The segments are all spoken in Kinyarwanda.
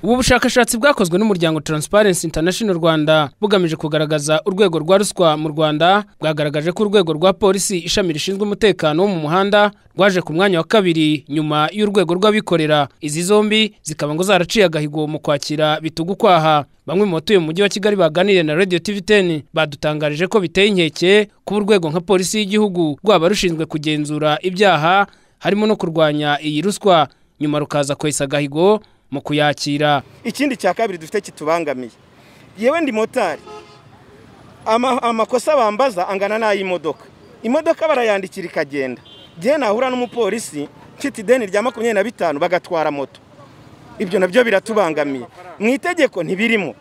ubu bushakashatsi bwakozwe n'umuryango Transparency International Rwanda bugamije kugaragaza urwego rwa ruswa mu Rwanda bwagaragaje ko urwego rwa polisi ishami rishinzwe umutekano wo mu muhanda rwaje ku mwanya wa kabiri nyuma y'urwego rw'abikorera izi zombi zikaba ngo zaraciye agahigo mu kwakira bitugu kwaha bamwe mu batuye mu mujyi wa Kigali baganiriye na Radio TV10 badutangarije ko biteye inkeke kuba urwego nka polisi y'igihugu rwaba rushinzwe kugenzura ibyaha harimo no kurwanya iyi ruswa nyuma rukaza kwesa agahigo mu kuyakira ikindi cya kabiri dufite kitubangamiye yewe ndi motari amakosa bambaza angana n'ay'imodoka imodoka barayandikira ikagenda njyewe nahura n'umupolisi mfite ideni rya makumyabiri na bitanu bagatwara moto ibyo nabyo biratubangamiye mu itegeko ntibirimo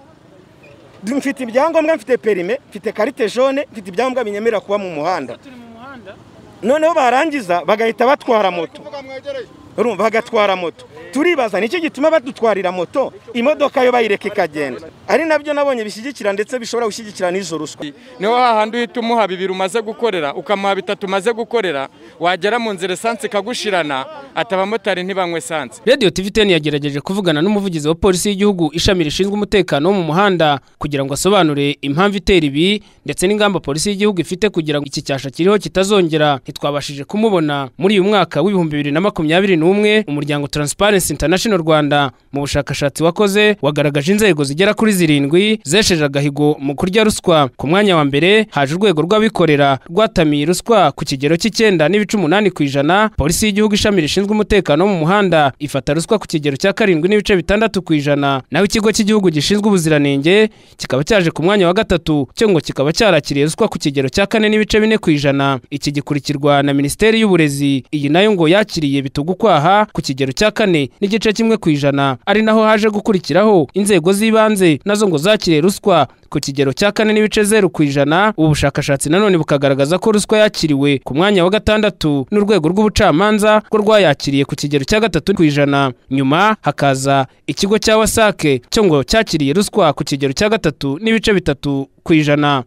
mfite ibyangombwa mfite perime mfite karite jone mfite ibyangombwa binyemerera kuba mu muhanda noneho barangiza bagahita batwara moto urumva bagatwara moto turibaza nicyo gituma badutwarira moto imodoka yo bayireka ikagenda ari nabyo nabonye bishyigikira ndetse bishobora gushyigikira n'izo ruswa niho hahandi uhita umuha bibiri umaze gukorera ukamuha bitatu umaze gukorera wagera mu nzira esansi ikagushirana ati abamotari ntibanywe esansi radiyo tivi teni yagerageje kuvugana n'umuvugizi wa polisi y'igihugu ishami rishinzwe umutekano wo mu muhanda kugira ngo asobanure impamvu itera ibi ndetse n'ingamba polisi y'igihugu ifite kugira ngo iki cyasha kiriho kitazongera ntitwabashije kumubona muri uyu mwaka w'ibihumbi bibiri na makumyabiri n'umwe umuryango Transparency International Rwanda mu bushakashatsi wakoze wagaragaje inzego zigera kuri zirindwi zesheje agahigo mu kurya ruswa ku mwanya wa mbere haje urwego rw'abikorera rwatamiye ruswa ku kigero cy'icyenda n'ibice umunani ku ijana polisi y'igihugu ishami rishinzwe umutekano wo mu muhanda ifata ruswa ku kigero cya karindwi n'ibice bitandatu ku ijana naho ikigo cy'igihugu gishinzwe ubuziranenge kikaba cyaje ku mwanya wa gatatu cyo ngo kikaba cyarakiriye ruswa ku kigero cya kane n'ibice bine ku ijana iki gikurikirwa na minisiteri y'uburezi iyi nayo ngo yakiriye bitugukwaha ku kigero cya kane n'igice kimwe ku ijana ari naho haje gukurikiraho inzego z'ibanze nazo ngo zakiriye ruswa ku kigero cya kane n'ibice zeru ku ijana ubu bushakashatsi nanone bukagaragaza ko ruswa yakiriwe ku mwanya wa gatandatu n'urwego rw'ubucamanza ko rwayakiriye ku kigero cya gatatu ku ijana nyuma hakaza ikigo cya wasake cyo ngo cyakiriye ruswa ku kigero cya gatatu n'ibice bitatu ku ijana